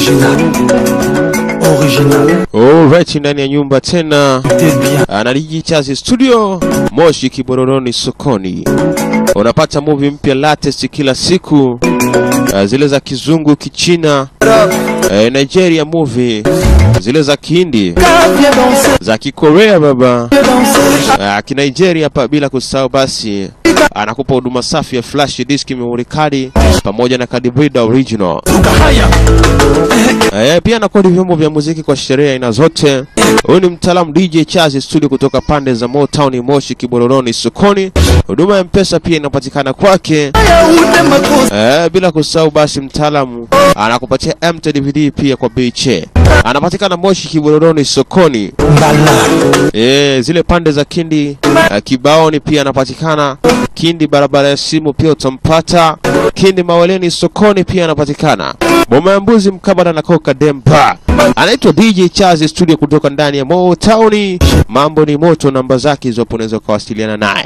Original. Original. Alright, ndani ya nyumba tena T'es bien. Analiji Chazi Studio Moshi Kibororoni sokoni. Unapata movie mpya latest kila siku, uh, zile za kizungu, kichina, uh, Nigeria movie, zile za kihindi, Viens danser, za kikorea baba, viens danser. uh, kinigeria pa bila kusahau basi anakupa huduma safi ya flash disk, memory card pamoja na card reader original. Haya. Eh, pia anakodi vyombo vya muziki kwa sherehe aina zote. Huyu ni mtaalamu DJ Chazi Studio kutoka pande za Motown, Moshi, Kibororoni, sokoni. Huduma ya mpesa pia inapatikana kwake. Haya ute makosa. Eh, bila kusahau basi mtaalamu anakupatia MT DVD pia kwa bei che. Anapatikana Moshi, Kibororoni, sokoni. Mbala. Eh, zile pande za Kindi uh, Kibaoni pia anapatikana. Kindi barabara ya simu pia utampata. Kindi Maweleni sokoni pia anapatikana. Boma ya mbuzi mkabala na Coca Dempa. Anaitwa DJ Chazi Studio kutoka ndani ya Motown. Mambo ni moto, namba zake hizo hapo unaweza kuwasiliana naye.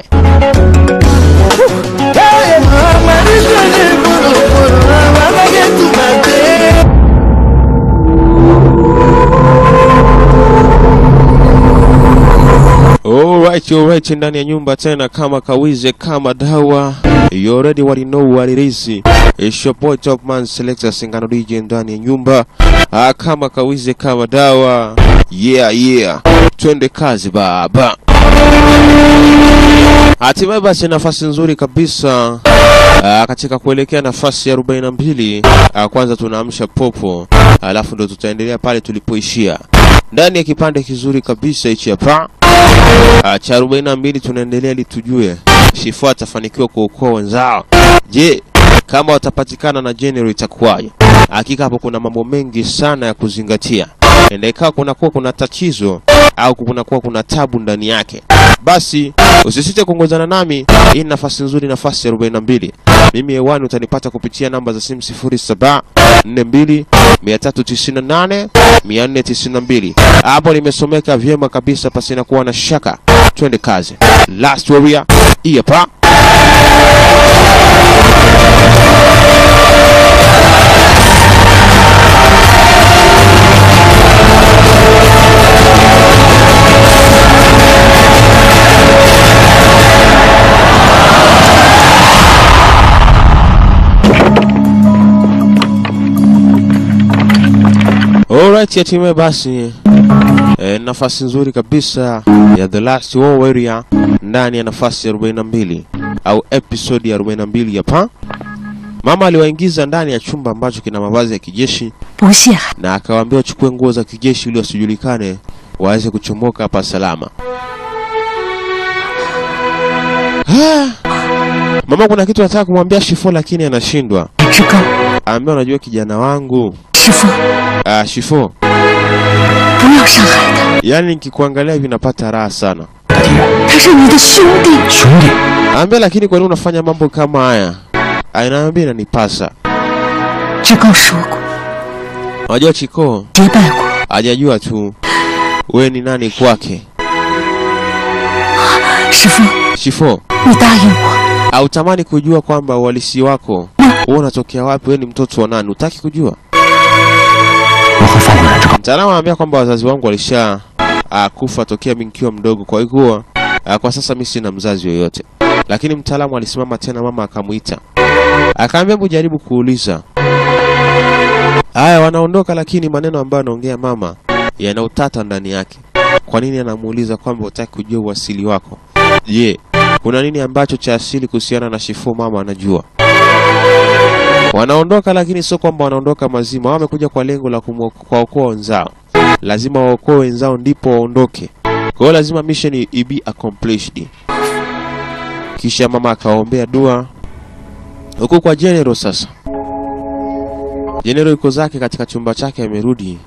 Hey, mama, nishone buru buru. Mama, get to my day. Alright, alright, ndani ya nyumba tena kama kawize kama dawa. You already already know what it is. It's your boy Top Man Selector Singano DJ ndani ya nyumba. Ah, kama kawize kama dawa. Yeah, yeah. Twende kazi baba. Hatimaye basi nafasi nzuri kabisa ah, katika kuelekea nafasi ya 42. Ah, kwanza tunaamsha popo, alafu ndo tutaendelea pale tulipoishia ndani ya kipande kizuri kabisa hichi hapa Ah, cha 42 tunaendelea ili tujue Shifu atafanikiwa kuokoa wenzao. Je, kama watapatikana na General itakuwaje? Hakika hapo kuna mambo mengi sana ya kuzingatia. Enda ikawa kunakuwa kuna tatizo au kunakuwa kuna tabu ndani yake, basi usisite kuongozana nami. Hii ni nafasi nzuri, nafasi ya 42. Mimi hewani utanipata kupitia namba za simu 07 42 398 492. Hapo nimesomeka vyema kabisa pasina kuwa na shaka. Twende kazi. Last Warrior, hii hapa. Alright, hatimaye basi e, nafasi nzuri kabisa ya The Last War Warrior ndani ya nafasi ya 42 au episode ya 42 hapa. Mama aliwaingiza ndani ya chumba ambacho kina mavazi ya kijeshi 不屑寒， na akawaambia wachukue nguo za kijeshi ili wasijulikane waweze kuchomoka hapa salama. Ah, Mama kuna kitu anataka kumwambia Shifo lakini anashindwa. 志高， Aambia unajua kijana wangu, 师傅， ah, Shifo, 不要伤害他， yaani nikikuangalia hivi napata raha sana. 他是你的兄弟。 兄弟。 Aambia lakini kwa nini unafanya mambo kama haya? Anaambia inanipasa. 志高说过， Unajua Chiko 结拜过， hajajua tu we ni nani kwake. 师傅， Shifo, 你答应我， hautamani kujua kwamba uhalisi wako wewe unatokea wapi? Wewe ni mtoto wa nani? Utaki kujua? 我会放过冉志高。 Mtaalamu anaambia kwamba wazazi wangu walisha uh, kufa tokea mimi nikiwa mdogo, kwa hiyo uh, kwa sasa mimi sina mzazi yoyote. Lakini mtaalamu alisimama tena, mama akamuita, akaambia hebu jaribu kuuliza. Haya, wanaondoka, lakini maneno ambayo anaongea mama yana utata ndani yake. Kwa nini anamuuliza kwamba hutaki kujua uasili wako? Je, kuna nini ambacho cha asili kuhusiana na Shifo mama anajua? Wanaondoka lakini sio kwamba wanaondoka mazima. Wao wamekuja kwa lengo la kumwo- kuwaokoa wenzao. Lazima waokoe wenzao ndipo waondoke. Kwa hiyo lazima mission i- i be accomplished. Kisha mama akaombea dua huku kwa General sasa. General yuko zake katika chumba chake amerudi.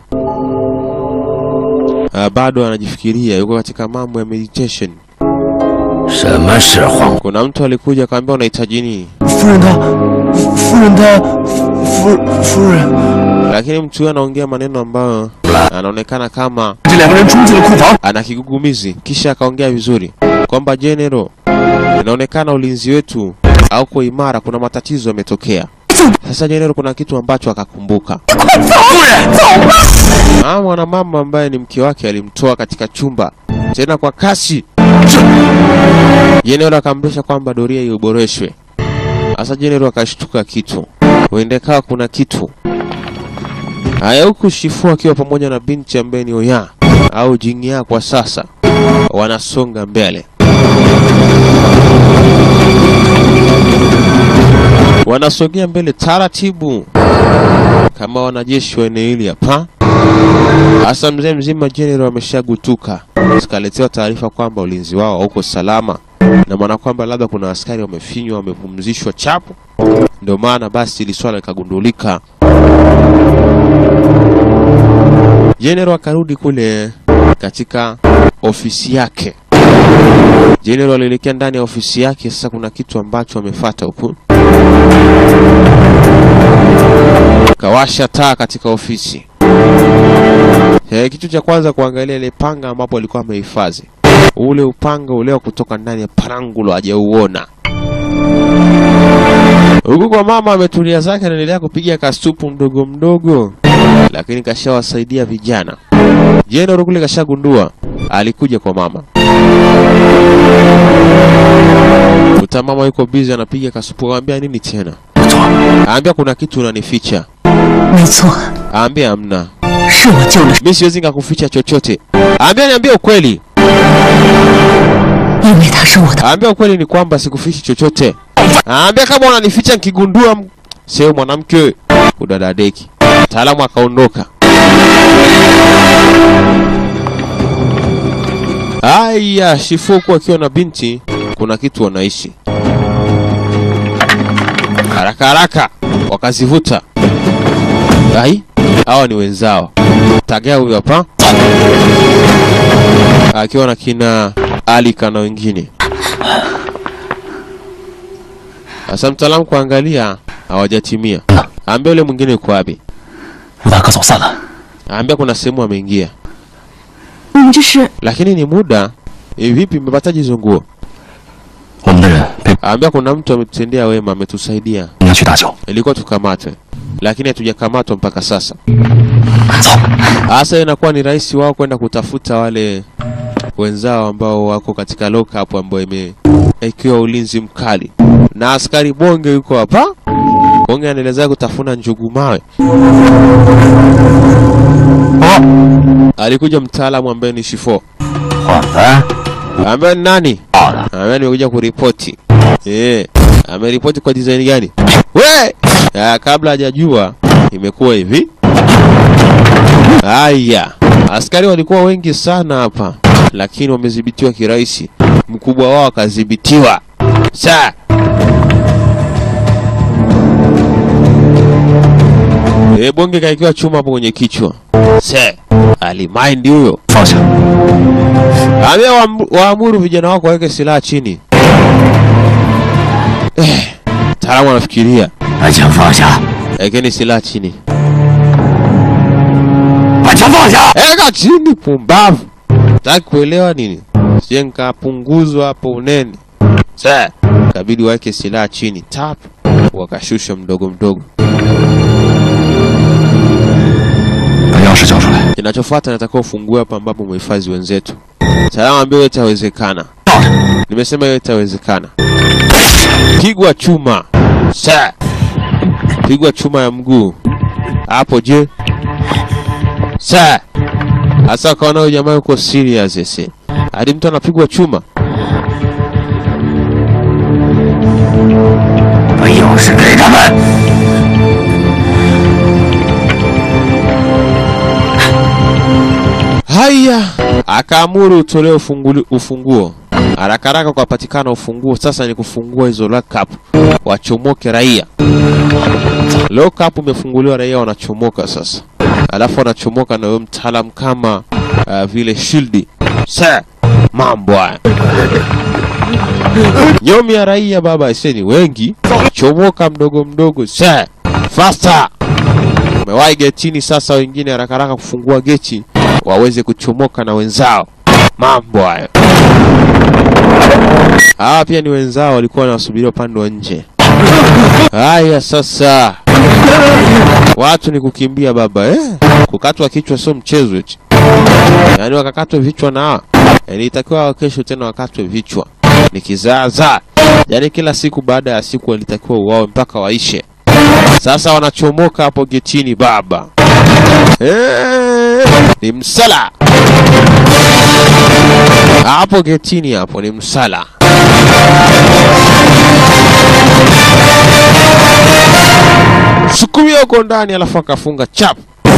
Ah, bado anajifikiria, yuko katika mambo ya meditation. 什么是皇？ Kuna mtu alikuja akamwambia unahitaji nini? 夫人她，夫人她，夫夫人， Lakini mtu huyo anaongea maneno ambayo anaonekana kama 这两个人冲进了库房。 ana kigugumizi, kisha akaongea vizuri kwamba General, inaonekana ulinzi wetu hauko imara, kuna matatizo yametokea. Sasa Jenero kuna kitu ambacho akakumbuka. 夫人，走吧。 Ah, mwanamama ambaye ni mke wake alimtoa katika chumba tena kwa kasi. Jenero akamrisha kwamba doria iboreshwe. Sasa Jenero akashtuka kitu, huende kawa kuna kitu haya, huku Shifu akiwa pamoja na binti ambaye ni Oya au Jingya kwa sasa wanasonga mbele, wanasogea mbele taratibu kama wanajeshi wa eneo hili hapa. Hasa mzee mzima General ameshagutuka, zikaletewa taarifa kwamba ulinzi wao hauko salama, na maana kwamba labda kuna askari wamefinywa, wamepumzishwa chapu. Ndio maana basi ili swala likagundulika. General akarudi kule katika ofisi yake. General alielekea ndani ya ofisi yake. Sasa kuna kitu ambacho amefuata huku, kawasha taa katika ofisi. Eh, kitu cha kwanza kuangalia ile panga ambapo alikuwa amehifadhi. Ule upanga ule wa kutoka ndani ya parangulo hajauona. Huku kwa mama ametulia zake anaendelea kupiga kasupu mdogo mdogo, lakini kashawasaidia vijana. Jeno kule kashagundua, alikuja kwa mama. Kuta mama yuko busy anapiga kasupu, aambia nini tena? 不错， Aambia kuna kitu unanificha. 没错， Aambia hamna. 是我救了， Mimi siwezi nikakuficha chochote. Aambia niambie ukweli. 因为他是我的。 Aambia ukweli ni kwamba sikufichi chochote. Aambia kama unanificha nikigundua m- sio mwanamke udadadeki. Mtaalamu akaondoka. Aya, Shifu huku akiwa na binti, kuna kitu wanaishi haraka haraka, wakazivuta. Ai, hawa ni wenzao. Tagaya huyu hapa akiwa na kina Alika na wengine. Sasa mtaalamu kuangalia hawajatimia. Ambia yule mwingine yuko wapi? 吴大哥走散了， Ambia kuna sehemu ameingia. 我们这是 Lakini ni muda. E, vipi mmepataje hizo nguo? 我们的人被 Ambia kuna mtu ametutendea wema, ametusaidia. 你要去大酒， Ilikuwa tukamatwe. Lakini hatujakamatwa mpaka sasa. 走， Hasa inakuwa ni rahisi wao kwenda kutafuta wale wenzao ambao wako katika lockup ambayo imewekewa ulinzi mkali, na askari bonge yuko hapa. Bonge anaelezea kutafuna njugu mawe. Alikuja mtaalamu ambaye ni Shifo, 我们 ambaye ni nani? 好的， Ambaye nimekuja kuripoti. Eh, ameripoti kwa design gani? We! Ya, kabla hajajua imekuwa hivi. Haya, askari walikuwa wengi sana hapa, lakini wamedhibitiwa kirahisi. Mkubwa wao akadhibitiwa. Sa e, bonge kaikiwa chuma hapo kwenye kichwa. Se alimaindi huyo. 放下， Ambia waam- waamuru vijana wako waweke silaha chini. Eh, mtaalamu anafikiria. 把枪放下， Wekeni silaha chini. 把枪放下， Eka chini pumbavu. Taki kuelewa nini? Sije nikapunguzwa hapo unene. Sasa kabidi waweke silaha chini. Tap. Wakashusha mdogo mdogo. 把钥匙交出来， Kinachofuata natakiwa ufungue hapa ambapo umehifadhi wenzetu. Salama ambia yote itawezekana. Nimesema yote itawezekana. Pigwa chuma. Sa. Pigwa chuma ya mguu. Hapo je? Sa. Hasa kaona huyo jamaa yuko serious ese. Hadi mtu anapigwa chuma. 把钥匙给他们。 Haya, akaamuru utolewe ufunguli- ufunguo. Haraka haraka kupatikana ufunguo. Sasa ni kufungua hizo lockup, wachomoke raia. Lockup umefunguliwa, raia wanachomoka sasa, alafu wanachomoka na wewe mtaalam kama uh, vile shield. Sa mambo haya nyomi ya raia baba, ise ni wengi, chomoka mdogo mdogo. Sa faster Umewahi getini sasa, wengine haraka haraka kufungua geti waweze kuchomoka na wenzao. Mambo hayo. Hawa pia ni wenzao, walikuwa wanawasubiria upande wa nje. Haya sasa, watu ni kukimbia baba eh? Kukatwa kichwa sio mchezo eti, yaani wakakatwe vichwa na hawa. yaani itakiwa kesho tena wakatwe vichwa, ni kizaazaa. Yaani kila siku baada ya siku walitakiwa uwawe mpaka waishe. Sasa wanachomoka hapo getini baba eh, ni msala hapo getini, hapo ni msala. sukumia huko ndani, alafu akafunga chap.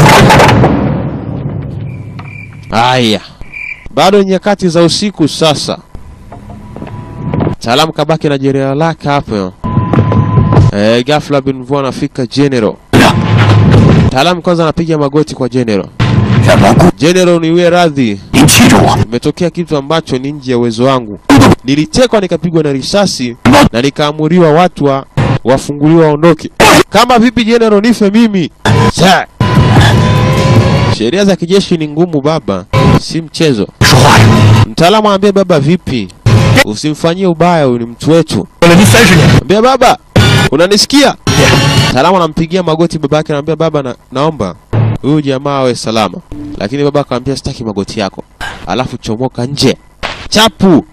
Haya, bado nyakati za usiku sasa. Taalamu kabaki na jenerali lake hapo. Eh, ghafla bin mvua anafika general. Taalamu kwanza anapiga magoti kwa general. 让老顾 General, niwie radhi, 您记住我， imetokea kitu ambacho ni nje ya uwezo wangu. Nilitekwa nikapigwa na risasi na nikaamuriwa watu wa wafunguliwa waondoke. Kama vipi general, nife mimi? Sa. Sheria za kijeshi ni ngumu baba, si mchezo. 说话呀！ Mtaalamu aambie baba, vipi, usimfanyie ubaya, huyu ni mtu wetu. 为了您三十年， Ambia baba, unanisikia? Mtaalamu anampigia magoti baba yake, anamwambia baba, na, naomba huyu jamaa awe salama. Lakini baba akamwambia sitaki magoti yako, alafu chomoka nje, chapu.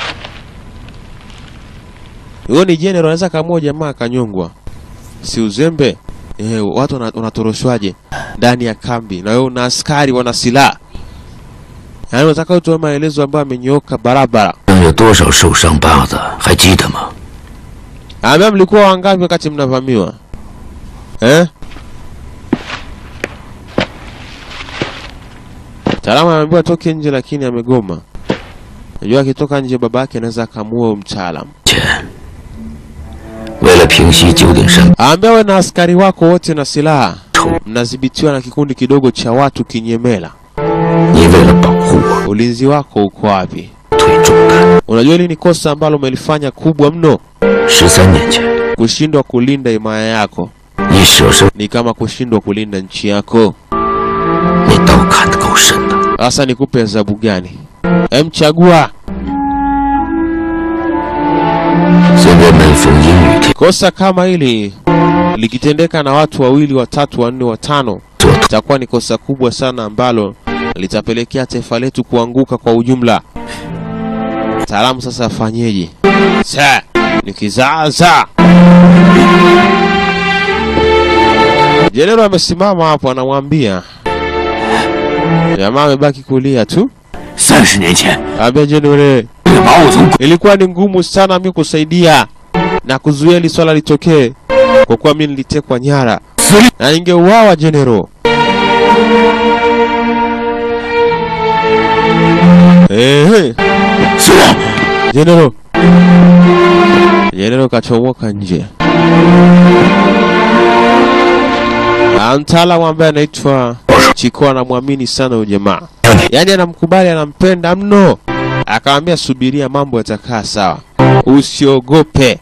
Huyo ni general, anaweza kaamua jamaa akanyongwa, si uzembe. Eh, watu wana- wanatoroshwaje ndani ya kambi na wewe una askari wana silaha? Yaani unataka utoe maelezo ambayo amenyooka barabara. 有多少受伤疤子还记得吗？ Ambia mlikuwa wangapi wakati mnavamiwa? Eh? Mtaalamu ameambiwa toke nje lakini amegoma. Najua akitoka nje baba yake anaweza akamuua mtaalamu. 钱，为了平息九鼎山 Aambia we na askari wako wote na silaha 仇， mnadhibitiwa na kikundi kidogo cha watu kinyemela. 你为了保护我 Ulinzi wako uko wapi? 推重担。 Unajua hili ni kosa ambalo umelifanya kubwa mno. 十三年前， Kushindwa kulinda himaya yako 你舍身， ni kama kushindwa kulinda nchi yako. 你刀砍得够深的。 Sasa nikupe adhabu gani? Em, chagua. 现在每逢阴雨天， Kosa kama hili likitendeka na watu wawili, watatu, wanne, watano, 做 itakuwa ni kosa kubwa sana ambalo litapelekea taifa letu kuanguka kwa ujumla. Taalamu sasa afanyeje? Sa ni kizaazaa. Jenerali amesimama hapo, anamwambia jamaa, amebaki kulia tu. 三十年前， Ambia jenerali, 为了把我从鬼 ilikuwa ni ngumu sana mimi kusaidia na kuzuia hili swala litokee, kwa kuwa mimi nilitekwa nyara 死里 na ningeuawa general. Ehe, 死了。 general. General kachomoka nje. Na mtaalamu ambaye anaitwa Chiko anamwamini sana huyu jamaa, yaani anamkubali, anampenda mno. Akamwambia subiria, mambo yatakaa sawa, usiogope.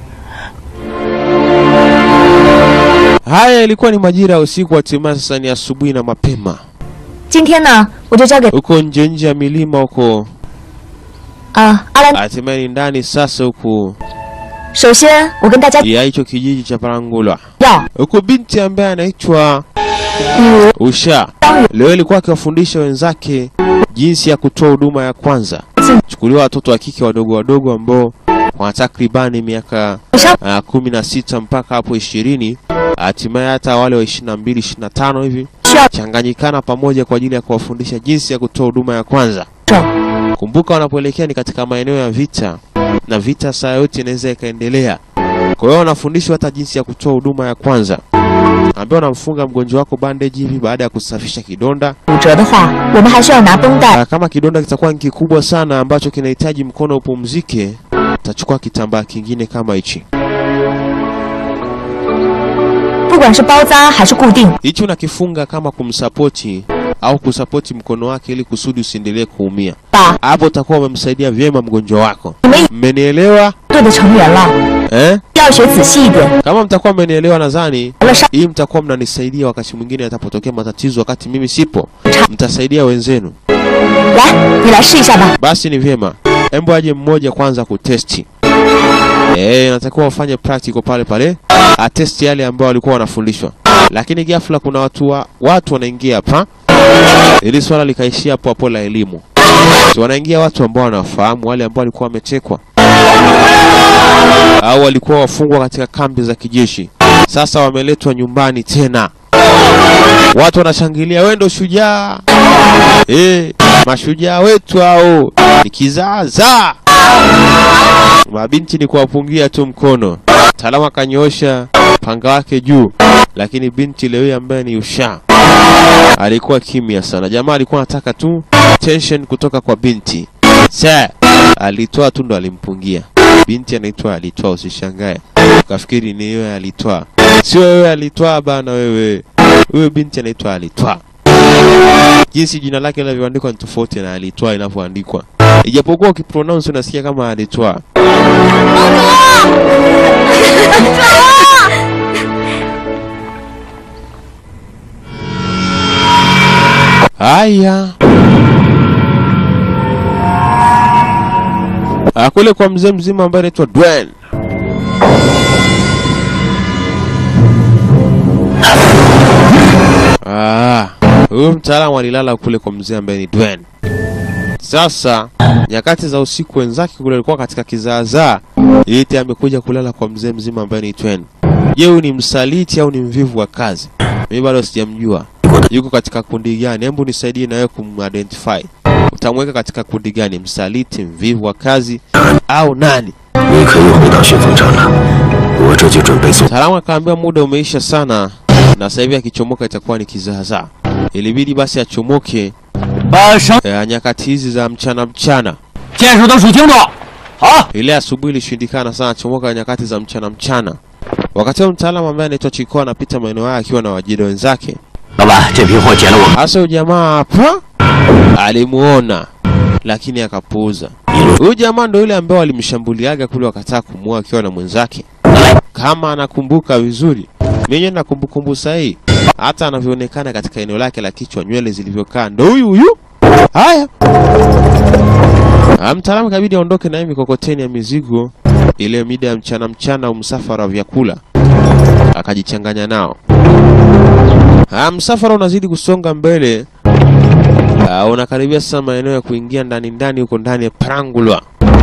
Haya, ilikuwa ni majira ya usiku, hatimaye sasa ni asubuhi na mapema. 今天呢，我就交给 Huko nje nje ya milima huko, 啊阿兰。 hatimaye ni ndani sasa huku 首先，我跟大家 ya hicho kijiji cha Parangulwa, 要 huku binti ambaye anaitwa 比如 Usha leo ilikuwa akiwafundisha wenzake jinsi ya kutoa huduma ya kwanza. Chukuliwa watoto wa kike wadogo wadogo ambao wana takribani miaka 上 uh, kumi na sita mpaka hapo ishirini, hatimaye hata wale wa ishirini na mbili ishirini na tano hivi 需要 changanyikana pamoja kwa ajili ya kuwafundisha jinsi ya kutoa huduma ya kwanza. 手， Kumbuka wanapoelekea ni katika maeneo ya vita, na vita saa yote inaweza ikaendelea. Kwa hiyo wanafundishwa hata jinsi ya kutoa huduma ya kwanza, ambao wanamfunga mgonjwa wako bandage hivi baada ya kusafisha kidonda. 骨折的话，我们还需要拿绷带 Ah, Kama kidonda kitakuwa ni kikubwa sana ambacho kinahitaji mkono upumzike, utachukua kitambaa kingine kama hichi. 不管是包扎还是固定， Hichi unakifunga kama kumsapoti au kusapoti mkono wake ili kusudi usiendelee kuumia. 把 Hapo utakuwa umemsaidia vyema mgonjwa wako. 你们一 Mmenielewa 队的成员了， eh? 要学仔细一点。 Kama mtakuwa mmenielewa, nadhani 完了上 hii mtakuwa mnanisaidia wakati mwingine atapotokea matatizo wakati mimi sipo, mtasaidia wenzenu. 来，你来试一下吧。 Basi ni vyema, embo aje mmoja kwanza kutesti. Eh, inatakiwa wafanye practical pale pale, atesti yale ambao walikuwa wanafundishwa, lakini ghafla kuna watu wa, watu wanaingia hapa, ili swala likaishia hapo hapo la elimu. So, wanaingia watu ambao wanawafahamu wale ambao walikuwa wametekwa au walikuwa wafungwa katika kambi za kijeshi, sasa wameletwa nyumbani tena. Watu wanashangilia, wewe ndo shujaa eh, mashujaa wetu hao, ni kizaazaa. Mabinti ni kuwapungia tu mkono. Mtaalamu akanyoosha panga wake juu, lakini binti leo hii ambaye ni Usha alikuwa kimya sana. Jamaa alikuwa anataka tu tension kutoka kwa binti. Sa alitoa tu ndo alimpungia. Binti anaitwa alitoa, usishangae ukafikiri ni wewe alitoa. Sio wewe alitoa bana, wewe huyo binti anaitwa alitoa. Jinsi jina lake linavyoandikwa ni tofauti na alitoa inavyoandikwa, ijapokuwa ukipronounce unasikia kama alitoa. Haya, Ah, kule kwa mzee mzima ambaye anaitwa Dwayne. Ah, huyu mtaalamu alilala kule kwa mzee ambaye ni Dwayne. Sasa nyakati za usiku wenzake kule walikuwa katika kizaazaa, yeye amekuja kulala kwa mzee mzima ambaye ni Dwayne. Je, huyu ni msaliti au ni mvivu wa kazi? Mimi bado sijamjua yuko katika kundi gani. Hebu nisaidie na wewe kumidentify. Utamweka katika kundi gani? Msaliti, mvivu wa kazi au nani? 你可以回到旋风山了，我这就准备送。 Mtaalamu akaambia muda umeisha sana, na sasa hivi akichomoka itakuwa ni kizaazaa. Ilibidi basi achomoke 把绳 eh, nyakati hizi za mchana mchana. 箭手都数清楚。好， Ile asubuhi ilishindikana sana, achomoka nyakati za mchana mchana. Wakati huo mtaalamu ambaye anaitwa Chiko anapita maeneo haya akiwa na wajida wenzake. 老板，这批货捡了我们 Hasa huyu jamaa hapa alimuona, lakini akapuuza. Huyu jamaa ndo yule ambaye walimshambuliaga kule wakataa kumuua akiwa na mwenzake, kama anakumbuka vizuri. Mimi na kumbukumbu sahihi, hata anavyoonekana katika eneo lake la kichwa, nywele zilivyokaa, ndo huyu huyu. Haya, Ah, mtaalamu kabidi aondoke na hii mikokoteni ya mizigo ile mida ya mchana mchana, umsafara wa vyakula, akajichanganya nao. Ah, msafara unazidi kusonga mbele. Ah, unakaribia sasa maeneo ya kuingia ndani ndani huko ndani ya Parangulwa.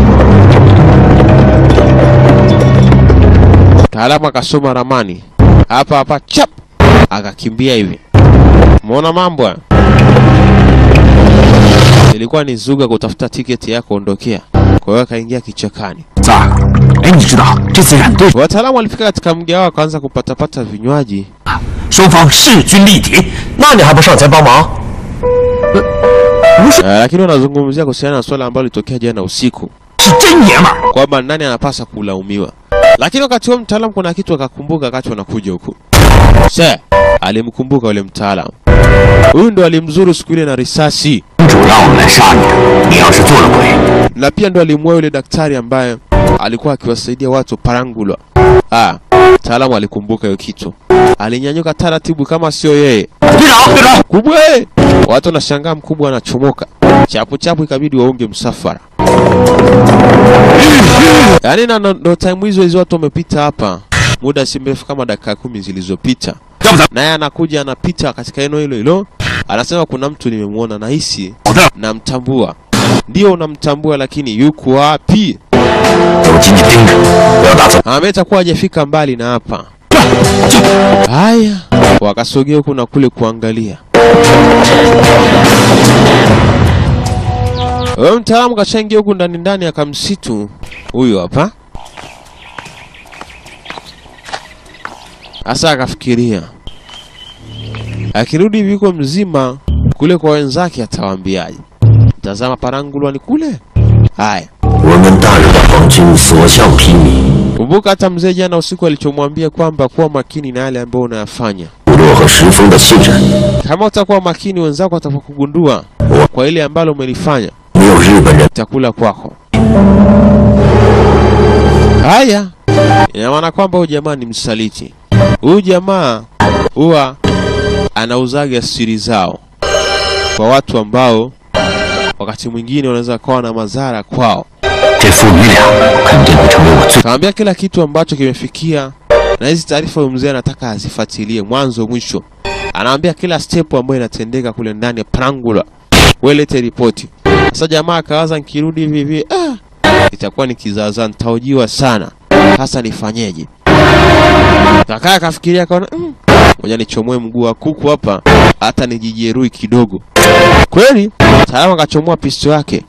Mtaalamu akasoma ramani hapa hapa, chap, akakimbia hivi. Umeona mambo haya? Ilikuwa ni zuga kutafuta tiketi ya kuondokea, kwa hiyo akaingia kichakani. 三儿，哎，你知道这次染队 Wataalamu walifika katika mji wao, wakaanza kupatapata vinywaji 双方势均力敌，那你还不上前帮忙？ Uh, lakini wanazungumzia kuhusiana na swala ambalo litokea jana usiku 是真爷们儿！ kwamba nani anapasa kulaumiwa. Lakini wakati huo mtaalamu kuna kitu akakumbuka wakati wanakuja huku. Se, alimkumbuka yule mtaalamu. Huyu ndo alimzuru siku ile na risasi 主让我们来杀你的，你要是做了鬼， na pia ndo alimua yule daktari ambaye alikuwa akiwasaidia watu Parangulwa. Ah, mtaalamu alikumbuka hiyo kitu. Alinyanyuka taratibu kama sio yeye. 队长，队长， Kubwa! eh! Watu wanashangaa mkubwa anachomoka. Chapu chapu ikabidi waunge msafara. Yaani na ndo- ndo time hizo hizo watu wamepita hapa. Muda si mrefu kama dakika kumi zilizopita. 要不咱 Naye anakuja anapita katika eneo hilo hilo. Anasema kuna mtu nimemwona nahisi 好的， namtambua. Ndio unamtambua lakini yuko wapi? 都紧紧盯着，不要打走。 Ametakuwa hajafika mbali na hapa. Haya, wakasogea huku na kule kuangalia. Wewe mtaalamu kashaingia huku ndani ndani akamsitu huyo hapa. Sasa akafikiria akirudi hivi yuko mzima kule kwa wenzake atawaambiaje? Tazama Parangulwa ni kule. Haya, 我们大日的皇军所向披靡， kumbuka hata mzee jana usiku alichomwambia kwamba kuwa makini na yale ambayo unayafanya. 部落和石峰的信任， Kama utakuwa makini, wenzako watakapokugundua kwa ile ambalo umelifanya, 没有日本人 chakula kwako. Haya, ina maana kwamba huyu jamaa ni msaliti. Huyu jamaa huwa anauzaga siri zao kwa watu ambao wakati mwingine wanaweza kawa na madhara kwao. 这父女俩肯定会成为我最 Kaambia kila kitu ambacho kimefikia na hizi taarifa huyu mzee anataka azifuatilie mwanzo mwisho. Anaambia kila step ambayo inatendeka kule ndani ya Prangula. Welete ripoti. Sasa jamaa akawaza nikirudi hivi hivi ah, itakuwa ni kizaazaa nitaojiwa sana. Sasa nifanyeje? Kakaa akafikiria akaona mm, ngoja nichomoe mguu wa kuku hapa hata nijijeruhi kidogo. Kweli Salama akachomoa pisto yake.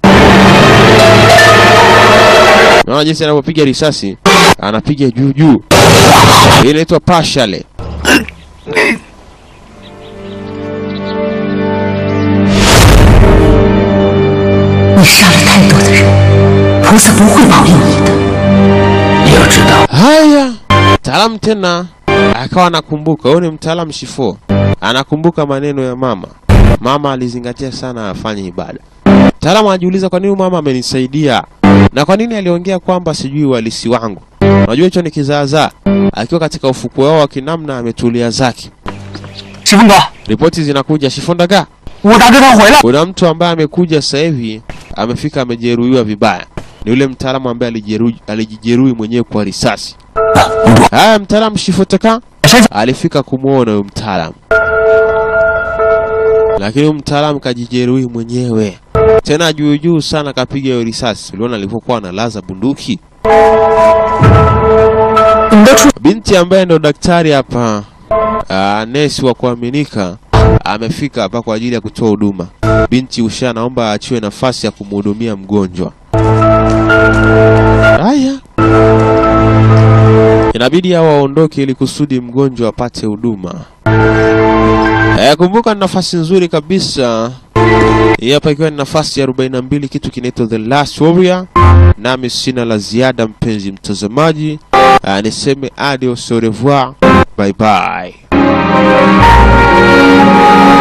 Naona jinsi anavyopiga risasi, anapiga juu juu. Hii inaitwa pashale. 你杀了太多的人，菩萨不会保佑你的。 你要知道， Haya, mtaalamu tena akawa anakumbuka. Huyu ni mtaalamu shifo, anakumbuka maneno ya mama. Mama alizingatia sana afanye ibada. Mtaalamu anajiuliza kwa nini mama amenisaidia na kwa nini aliongea kwamba sijui uhalisi wangu. Unajua hicho ni kizaazaa. Akiwa katika ufukwe wao wa kinamna ametulia zake. 石峰哥， Ripoti zinakuja Shifondaga, 我大哥他回来。 kuna mtu ambaye amekuja sasa hivi amefika amejeruhiwa vibaya. Ni yule mtaalamu ambaye alijeruhi alijijeruhi mwenyewe kwa risasi. Haya, mtaalamu Shifotaka alifika kumwona huyo mtaalamu, lakini huyo mtaalamu kajijeruhi mwenyewe tena juu juu sana, kapiga hiyo risasi. Uliona alivyokuwa analaza bunduki. 你们都出 Binti ambaye ndo daktari hapa, ah, nesi wa kuaminika, amefika hapa kwa ajili ya kutoa huduma. Binti Usha naomba aachiwe nafasi ya kumhudumia mgonjwa. Haya, inabidi hao waondoke ili kusudi mgonjwa apate huduma. Eh, kumbuka ni nafasi nzuri kabisa. Hii hapa ikiwa ni nafasi ya 42 kitu kinaitwa The Last Warrior. Nami sina la ziada mpenzi mtazamaji. Uh, niseme adios au revoir. Bye bye.